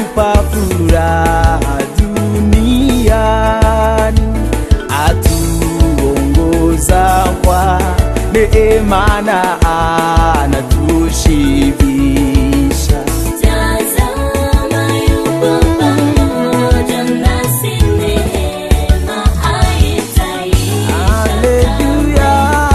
atupa furaha duniani, atuongoza kwa neema na anatushibisha. Tazama yupo pamoja nasi, neema haitaisha. Haleluya.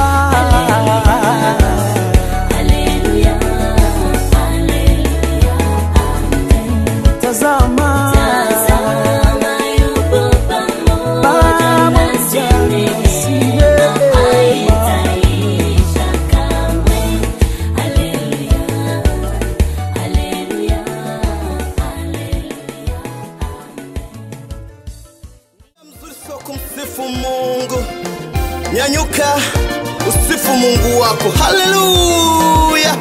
Haleluya, haleluya, amen. Tazama, Tazama yupo pamoja nasi, neema haitaisha kamwe. Haleluya, haleluya, haleluya, Mzuri sio kumsifu Mungu. Nyanyuka usifu Mungu wako. Haleluya!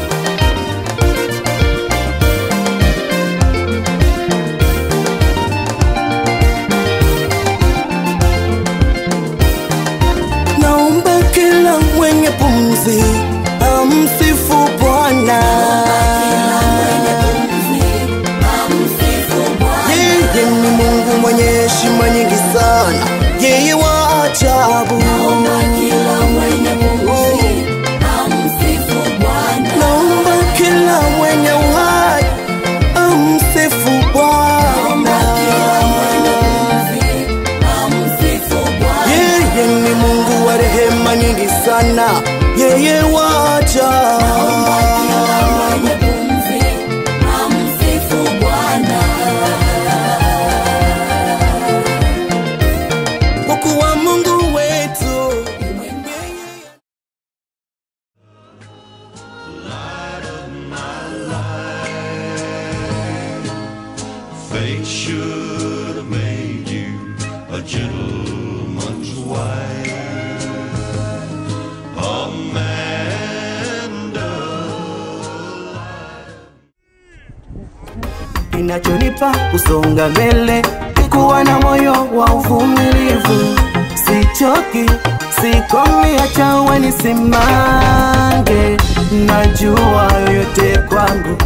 Naomba kila mwenye pumzi amsifu Bwana. Yeye ni Mungu mwenye heshima nyingi sana, yeye wa ajabu. Naomba kila mwenye uhai amsifu Bwana. Yeye ni Mungu wa rehema nyingi sana, yeye wa ajabu. Kwa kuwa Mungu wetu Fate should have made you a gentleman's wife. Amanda. kinachonipa kusonga mbele ni kuwa na moyo wa uvumilivu, sichoki, sikomi, acha uwe nisimange, najua yoyote kwangu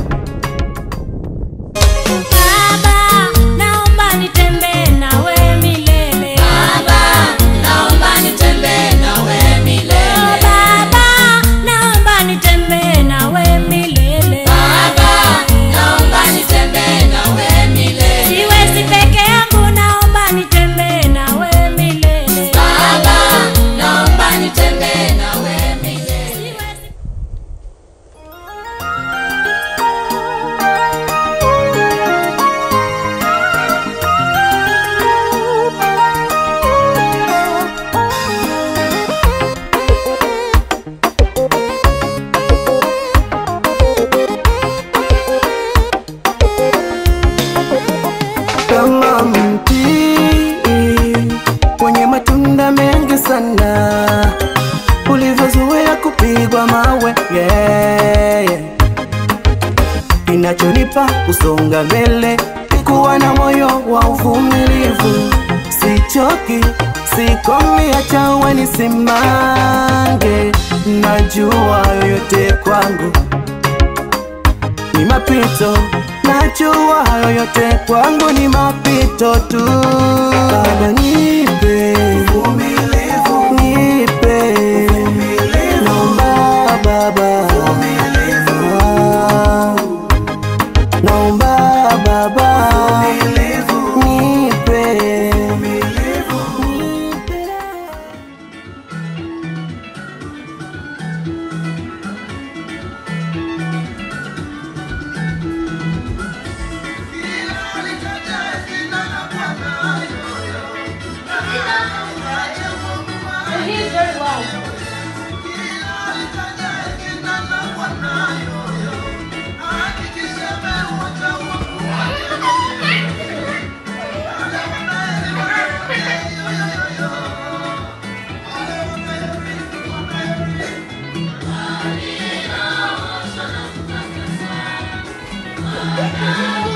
Baba, naomba nitembee nawe milele. Baba, naomba nitembee nawe milele. Baba, naomba nitembee nawe milele. Baba, naomba nitembee nawe milele. Siwezi peke yangu, naomba nitembee nawe milele. Baba, naomba nitembee nawe milele. Siwezi kama mti kwenye matunda mengi sana, ulivyozoea kupigwa mawe yeah, yeah. Kinachonipa kusonga mbele ni kuwa na moyo wa uvumilivu, sichoki, sikomi, acha uwe nisimange, najua yoyote kwangu ni mapito, najua hayo yote kwangu ni mapito tu. Baba nipe uvumilivu, nipe naomba Baba, Ah, naomba Baba nipe nipe Haleluya,